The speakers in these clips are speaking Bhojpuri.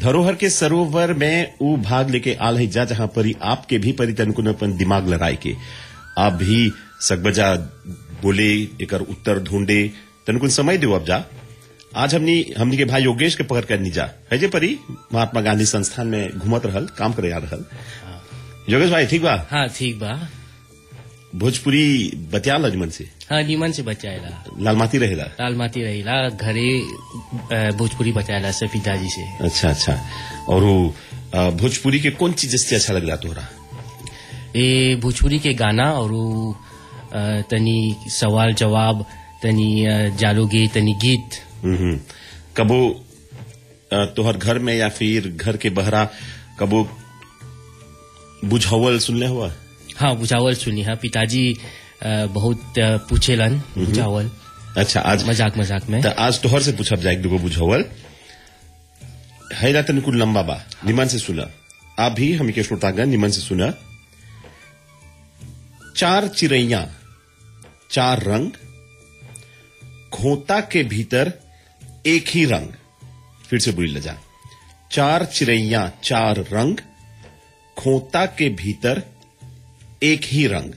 धरोहर के सरोवर में ऊ भाग लेके आल है जा जहां पर ही आपके भी परी तनकुन अपन दिमाग लड़ाई के आप भी सकबजा बोले एकर उत्तर ढूंढे तनकुन समय दो अब जा आज हमनी हमनी के भाई योगेश के पकड़ कर जा है जे परी महात्मा गांधी संस्थान में घूमत रहल काम करे आ रहल योगेश भाई ठीक बा हाँ ठीक बा भोजपुरी बतिया लजमन से हाँ नीमन से बचाएला लालमाती रहेला लाल माटी रहीला घरे अ, भोजपुरी बचाएला से पिताजी से अच्छा अच्छा और वो अ, भोजपुरी के कौन चीज से अच्छा लगला तोहरा ए भोजपुरी के गाना और उ, अ, तनी सवाल जवाब तनी अ, जालोगे तनी गीत हम्म कबो अ, तोहर घर में या फिर घर के बहरा कबो बुझावल सुनले हुआ हाँ बुझावल सुनी हाँ पिताजी अ, बहुत अ, पूछेलन बुझावल अच्छा आज मजाक मजाक में त आज तोहर से पूछब जाए दुगो बुझावल है ना तनिक लंबा बा निमन से सुना आप भी हम के श्रोतागण निमन से सुना चार चिड़ैया चार रंग खोता के भीतर एक ही रंग फिर से बुरी लजा चार चिड़ैया चार रंग खोता के भीतर एक ही रंग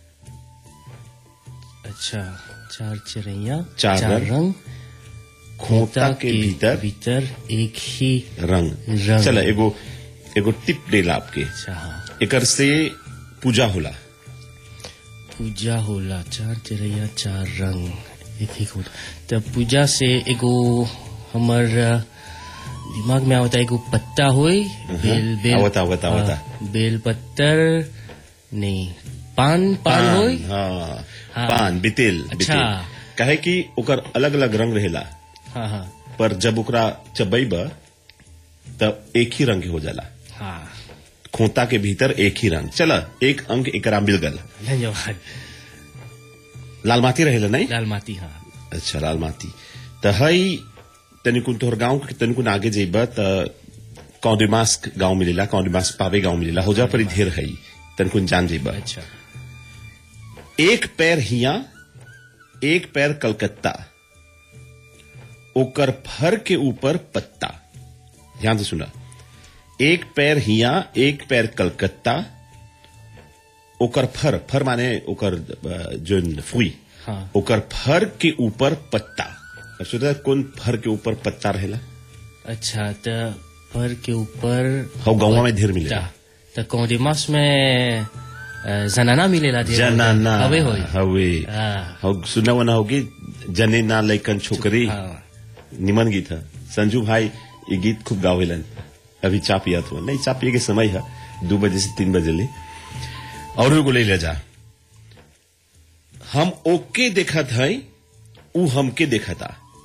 अच्छा चार चिड़ैया चार रंग, रंग खोता के भीतर भीतर एक ही रंग रंग। चला एगो एगो टिप देला आपके अच्छा हाँ एकर से पूजा होला पूजा होला चार चिड़ैया चार रंग एक ही होता तब पूजा से एगो हमर अ, दिमाग में आवता एगो पत्ता होई बेल बेल आवता, आवता, आवता। हाँ, बेल पत्तर नहीं पान पान होई हाँ, हाँ। पान बितेल अच्छा। बितेल कहे कि ओकर अलग अलग रंग रहेला हाँ हाँ पर जब ओकरा चबैब तब एक ही रंग के हो जाला हाँ खोता के भीतर एक ही रंग चला एक अंक एकरा मिल गल धन्यवाद लाल माटी रहेला नहीं लाल माटी हाँ अच्छा लाल माटी त हई तनिकुन तोहर गांव के तनिकुन आगे जेब त कौडिमास्क गांव मिलेला कौडिमास्क पावे गांव मिलेला हो जा पर ढेर हई तनिकुन जान जेब अच्छा एक पैर हिया एक पैर कलकत्ता ओकर फर के ऊपर पत्ता ध्यान से सुना एक पैर हिया एक पैर कलकत्ता ओकर फर फर माने ओकर अ, जोन फुई हाँ ओकर फर के ऊपर पत्ता अब सोचा कौन फर के ऊपर पत्ता रहेला अच्छा तो फर के ऊपर हौ गौवा में ढेर मिलेला तो कौडिमास में अ, जनाना मिलेला ढेर जनाना हवे होई हवे हाँ हौ सुना वना होगी जने ना लैकन छोकरी हाँ निमन गीत है संजू भाई ये गीत खूब गावेलन अभी चा पिया था नहीं चा पिए के समय है दो बजे से तीन बजे ले और एगो ले ले जा हम ओके देखत है ऊ हमके देखता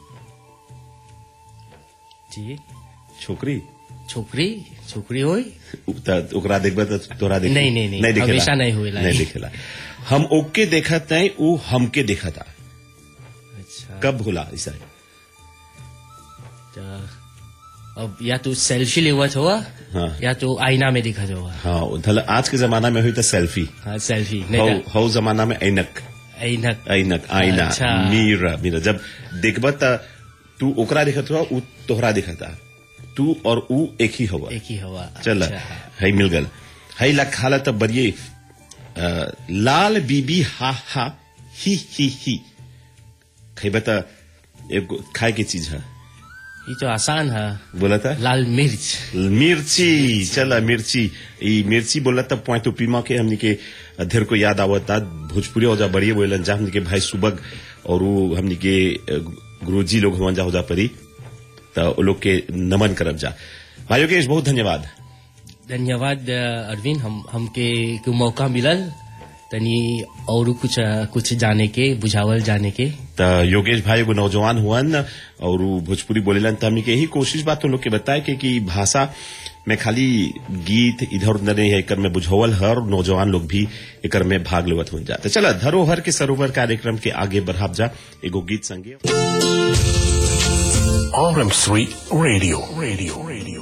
जी छोकरी छोकरी छोकरी होई त ओकरा देखबे त तोरा देख नहीं, नहीं, नहीं, देखेला हमेशा नहीं होएला नहीं ई। देखेला हम ओके देखत है ऊ हमके देखता अच्छा कब होला ऐसा तो अब या तो सेल्फी लेवत हुआ हाँ। या तो आईना में दिखत हुआ हाँ धल आज के जमाना में हुई तो सेल्फी हाँ सेल्फी हौ नहीं हौ जमाना में ऐनक ऐनक ऐनक आईना अच्छा। मीरा मीरा जब देखब त तू ओकरा देखत हुआ ऊ तोहरा देखता तू और ऊ एक ही हुआ एक ही हवा चल अच्छा, है मिल गल है ला खाला तब बरिए अ, लाल बीबी हा हा ही ही ही खैबे त एगो खाए के चीज है ये तो आसान है बोला था लाल मिर्च मिर्ची चला मिर्ची ई मिर्ची बोला तब पॉइंट पीमा के हमनी के अधेर को याद आवता भोजपुरी हो जा बढ़िया बोलन जा हमनी के भाई सुबग और वो हमनी के अ, गुरुजी लोग हुआ जा हो जा परी तो वो लोग के नमन करब जा भाई योगेश बहुत धन्यवाद धन्यवाद अ, अरविंद हम हमके को मौका मिलल तनी और कुछ अ, कुछ जाने के बुझावल जाने के त योगेश भाई एगो नौजवान हुअन और उ भोजपुरी बोलेलन त हमनी के यही कोशिश बात तो लोग के बताए के कि भाषा में खाली गीत इधर उधर नहीं है एकर में बुझावल हर नौजवान लोग भी एकर में भाग लेवत हो जाते चला धरोहर के सरोवर कार्यक्रम के आगे बढ़ाब जा एगो गीत संगे RM3 Radio. Radio. Radio.